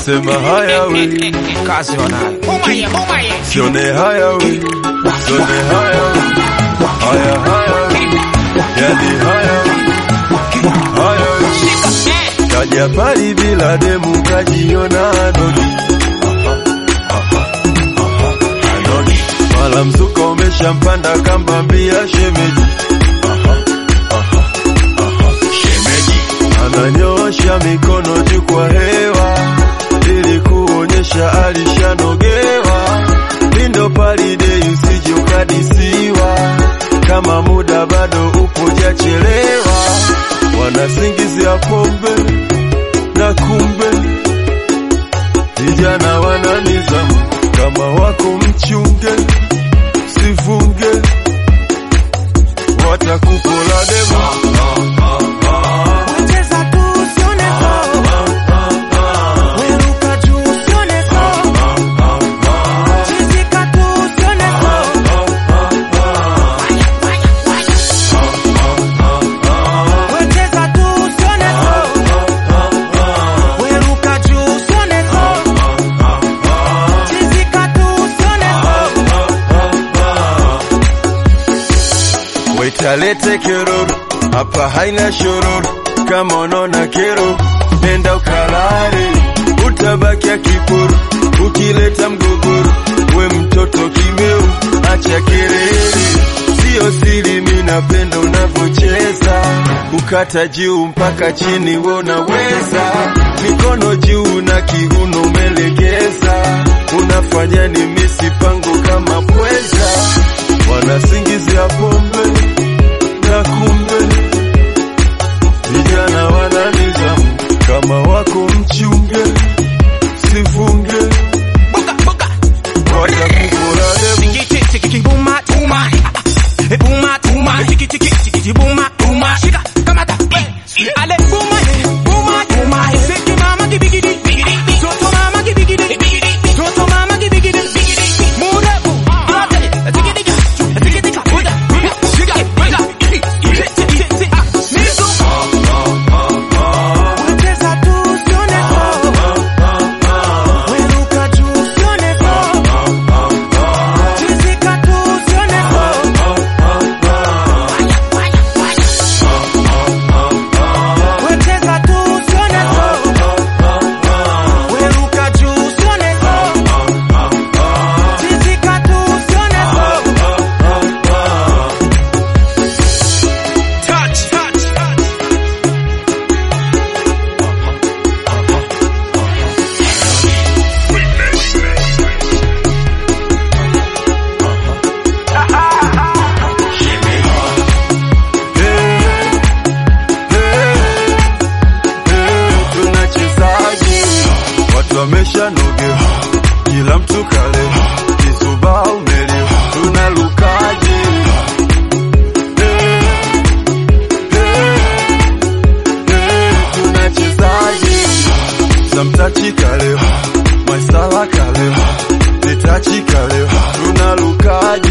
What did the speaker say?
nasema haya we, kazi wanayo sione haya we, sione haya we, haya haya we, yani haya we, haya we. Kaja pali bila demu kajiona anodi Aha, aha, aha, anodi. Mala mzuka umeshampanda kambambia shemeji Aha, aha, aha, shemeji ananyosha mikono juu kwa hewa ili kuonyesha alishanogewa. Lindo palide usije ukadisiwa, kama muda bado upo jachelewa. Wanasingizia pombe na kumbe vijana wana nizamu, kama wako mchunge, sifunge watakupola demo Wecheza tu usione so. Weruka juu usione so. Chizika tu usione so. Wecheza tu usione so. Weruka juu usione so. Chizika tu usione so. Waitalete keroro hapa haina shororo, kama unaona kero nenda ukalale, utabakia kiporo ukileta mgogoro. We mtoto kimeu, acha kelele, sio siri, mi napenda unavyocheza, kukata juu mpaka chini, we unaweza, mikono juu na kiuno umelegeza, unafanya ni misi pango kama pweza, wanasingizia pombe na kumbe vijana wana nizamu, kama wako mchunge, sifunge watakukula demu. Buma, tuma. Eh, buma, tuma. Tiki, tiki, tiki, tiki, buma, tuma. Shika, kamata, eh. Ale, buma, eh, buma, tuma. Seki mama kibigidi. Toto mama kibigidi. Toto mama kibigidi. Murefu, yote. Tikidika, tikidika, uda. Shika, uda. Tiki, tiki, tiki, ah. Nizo. Wecheza tu usione so. Weruka juu usione so. Chizika tu usione so. Wecheza tu usione so. Weruka juu usione so. Chizika tu usione so. Touch, touch, touch. tunachezaje? Watu wameshanogewa, kila mtu kalewa, kisuba umelewa, tunalukaje? Eh, eh, eh, tunachezaje? Samtachi kalewa, Maisala kalewa, Nitachi kalewa, tunalukaje?